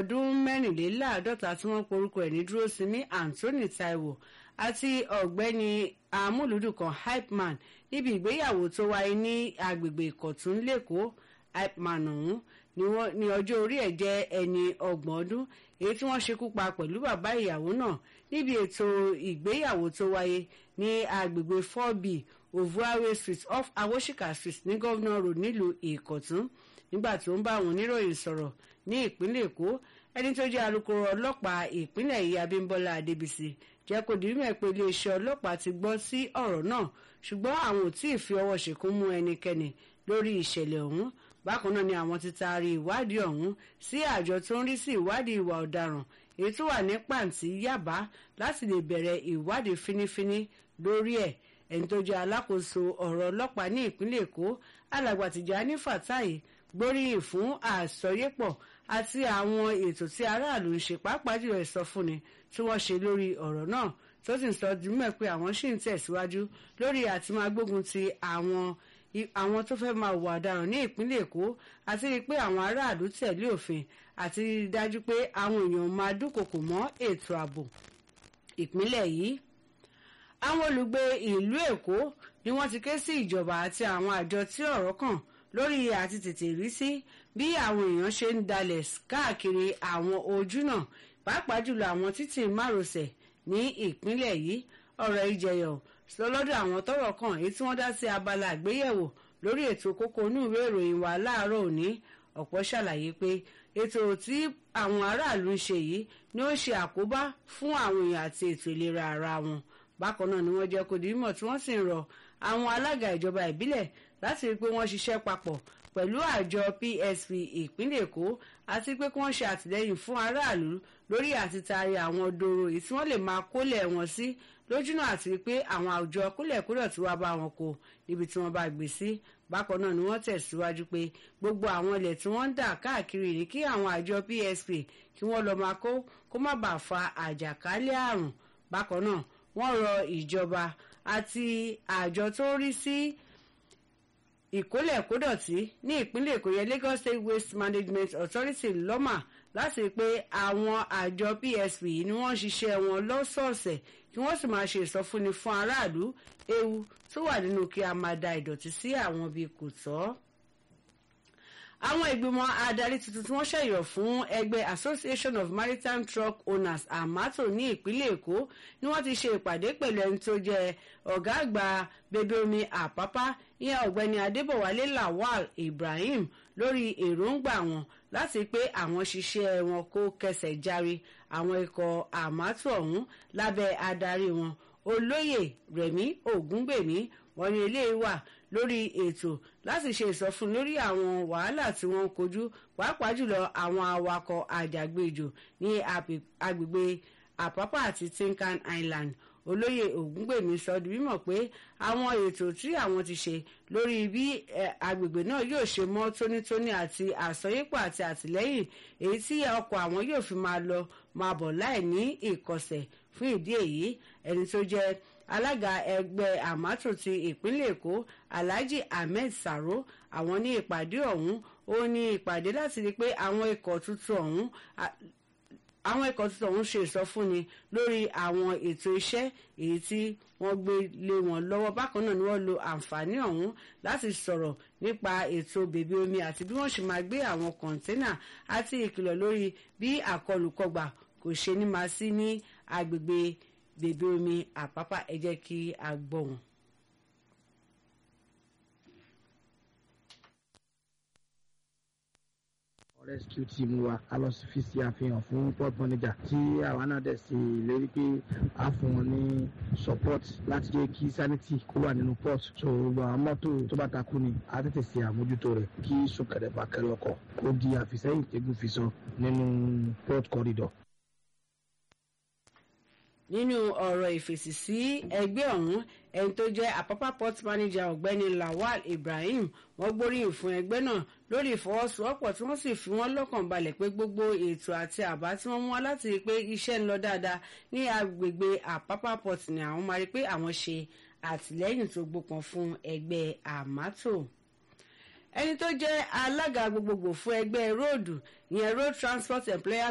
ọdún mẹ́rìnléláàádọ́ta tí wọ́n porúkọ ẹ̀ ní dúrósinmi anthony taiwo àti ọ̀gbẹ́ni amúlùdùn kan hypeman níbi ìgbéyàwó tó wáyé ní agbègbè ìkọ̀tún lẹ́kọ̀ọ́ hypeman ọ̀hún ní ọjọ́ orí ẹ̀ jẹ́ ẹni ọgbọ̀n ọdún èyí tí wọ́n ṣekú pa pẹ̀lú bàbá ìyàwó náà níbi ètò ìgbéyàwó tó wáyé ní agbègbè 4b ovuawe street off awoshika street ní governor road nílùú ìkọ̀tún nígbà tó ń bá àwọn oníròyìn sọ̀rọ̀ ní ìpínlẹ̀ èkó ẹni tó jẹ́ alukoro ọlọ́pàá ìpínlẹ̀ yìí abímbọ́lá adébísí jẹ́ kó di mímọ̀ pé iléeṣẹ́ ọlọ́pàá ti gbọ́ sí ọ̀rọ̀ náà ṣùgbọ́n àwọn ò tí ì fi ọwọ́ ṣìkún mú ẹnikẹ́ni lórí ìṣẹ̀lẹ̀ ọ̀hún bákan náà ni àwọn ti taari ìwádìí ọ̀hún sí àjọ tó ń rí sí ìwádìí ìwà ọ̀daràn èyí tó wà ní pàǹtí yàbá láti lè bẹ̀rẹ̀ ìwádìí fínífíní lórí ẹ̀ ẹni tó jẹ́ alákòóso ọ̀rọ̀ ọlọ́pàá ní ìpínlẹ̀ èkó alàgbà Tìjání Fàtáì gbóríyìn fún àsọyépọ̀ àti àwọn ètò tí aráàlú ń ṣe pàápàá jùlọ ìsọfúnni tí wọ́n ṣe lórí ọ̀rọ̀ náà tó sì ń sọ dùmọ̀ pé àwọn ṣì ń tẹ̀síwájú lórí àti máa gbógun ti àwọn àwọn tó fẹ́ máa wà ọ̀daràn ní ìpínlẹ̀ èkó àti rí i pé àwọn aráàlú tẹ̀lé òfin àti rí i dájú pé àwọn èèyàn máa dúnkokò mọ́ ètò ààbò ìpínlẹ̀ yìí àwọn olùgbé ìlú èkó ni wọ́n ti ké sí ìjọba àti àwọn àjọ tí ọ̀rọ̀ kàn lórí àti tètè rí sí bí àwọn èèyàn ṣe ń dalẹ̀ káàkiri àwọn ojúnà pàápàá jùlọ àwọn títì márosẹ̀ ní ìpínlẹ̀ yìí ọ̀rọ̀ ìjẹyọ̀ sọ lọ́dọ̀ àwọn tọ́rọ̀ kàn èyí tí wọ́n dá sí abala àgbéyẹ̀wò lórí ètò kókó inú ìwé ìròyìn wa láàárọ̀ òní ọ̀pọ̀ ṣàlàyé pé ètò tí àwọn aráàlú ń ṣe yìí ni ó ń ṣe àkóbá fún àwọn èèyàn àti ètò ìlera ara wọn bákan náà ni wọ́n jẹ́ kó di mímọ̀ tí wọ́n sì ń rọ àwọn alága ìjọba ìbílẹ̀ láti rí i pé wọ́n ṣiṣẹ́ papọ̀ pẹ̀lú àjọ PSP ìpínlẹ̀ Èkó àti pé kí wọ́n ṣe àtìlẹ́yìn fún aráàlú lórí àtìtaari àwọn dòrò èyí tí wọ́n lè máa kólẹ̀ wọn sí lójúnà àti pé àwọn àwùjọ kólẹ̀kúrọ̀ tí wàá bá wọn kó níbi tí wọ́n bá gbé sí bákan náà ni wọ́n tẹ̀síwájú pé gbogbo àwọn ilẹ̀ tí wọ́n ń dà káàkiri ní kí àwọn àjọ PSP kí wọ́n lọ́ọ́ máa kó kó má bàa fa àjàkálẹ̀ àrùn bákan náà wọ́n rọ ìjọba àti àjọ tó rí sí ìkólẹ̀kódọ̀tí ní ìpínlẹ̀ èkó yẹn Lagos State Waste Management Authority lọ́mà láti rí pé àwọn àjọ PSP ni wọ́n ń ṣiṣẹ́ wọn lọ́sọ̀ọ̀sẹ̀ kí wọ́n sì máa ṣe ìsọfúnni fún aráàlú ewu tó wà nínú kí a máa da ìdọ̀tí sí àwọn ibi kò tọ́ àwọn ìgbìmọ̀ adarí tuntun tí wọ́n ṣẹ̀yọ̀ fún ẹgbẹ́ Association of Maritime Truck Owners amato ní ìpínlẹ̀ Èkó ni wọ́n ti ṣe ìpàdé pẹ̀lú ẹni tó jẹ́ ọ̀gá àgbà bèbè omi àpápá ìyẹn ọ̀gbẹ́ni Adébọ̀wálé Lawal Ibrahim lórí èròǹgbà wọn láti pé àwọn ṣiṣẹ́ wọn kó kẹsẹ̀ járe àwọn ikọ̀ amato ọ̀hún lábẹ́ adarí wọn olóyè Rẹ̀mí Ògúngbèmí wọ́n ní eléyìí wà lórí ètò láti ṣe ìsọfún lórí àwọn wàhálà tí wọ́n ń kojú pàápàá jùlọ àwọn awakọ̀ àjàgbéjò ní agbègbè àpápá àti tinkan island olóyè ògúngbèmí sọ di mímọ̀ pé àwọn ètò tí àwọn ti ṣe lórí bí agbègbè náà yóò ṣe mọ́ tónítóní àti àsọyépọ̀ àti àtìlẹ́yìn èyí tí ọkọ̀ àwọn yóò fi máa lọ máa bọ̀ láì ní ìkọsẹ̀ fún ìdí èyí ẹni tó jẹ́ alága ẹgbẹ́ àmátò ti ìpínlẹ̀ èkó alhaji ahmed saro àwọn ní ìpàdé ọ̀hún ó ní ìpàdé láti rí i pé àwọn ikọ̀ tuntun ọ̀hún àwọn ikọ̀ tuntun ọ̀hún ṣe ìsọfúnni lórí àwọn ètò iṣẹ́ èyí tí wọ́n gbé lé wọn lọ́wọ́ bákan náà ni wọ́n lo àǹfààní ọ̀hún láti sọ̀rọ̀ nípa ètò bèbè omi àti bí wọ́n ṣe máa gbé àwọn kọ̀ńténà àti ìkìlọ̀ lórí bí àkọlùkọgbà kò ṣe ní máa sí ní agbègbè bèbè omi àpápá ẹ jẹ́ kí a gbọ́ wọn. rescue team wa a lọ fi ṣe àfihàn fún port manager tí àwa náà dẹ̀ ṣe ìlérí pé a fún wọn ní support láti jẹ́ kí sanity kó wà nínú port so gbogbo àwọn mọ́tò tó bá takú ni a tètè ṣe àmójútó rẹ̀ kí súnkẹrẹ bàkẹrẹ ọkọ̀ kó di àfisẹ́yìn tẹ́gùn fi sọ nínú port corridor nínú ọ̀rọ̀ ìfèsì sí ẹgbẹ́ ọ̀hún ẹni tó jẹ́ àpápá port manager ọ̀gbẹ́ni lawal ibrahim wọ́n gbóríyìn fún ẹgbẹ́ náà lórí ìfọwọ́sowọ́pọ̀ tí wọ́n sì fi wọ́n lọ́kàn balẹ̀ pé gbogbo ètò àti àbá tí wọ́n mú wá láti rí i pé iṣẹ́ ń lọ dáadáa ní agbègbè àpápá port ni àwọn máa rí i pé àwọn ṣe àtìlẹ́yìn tó gbópọn fún ẹgbẹ́ àmátò ẹni tó jẹ́ alága gbogbogbò fún ẹgbẹ́ róòdù ìyẹn road transport employers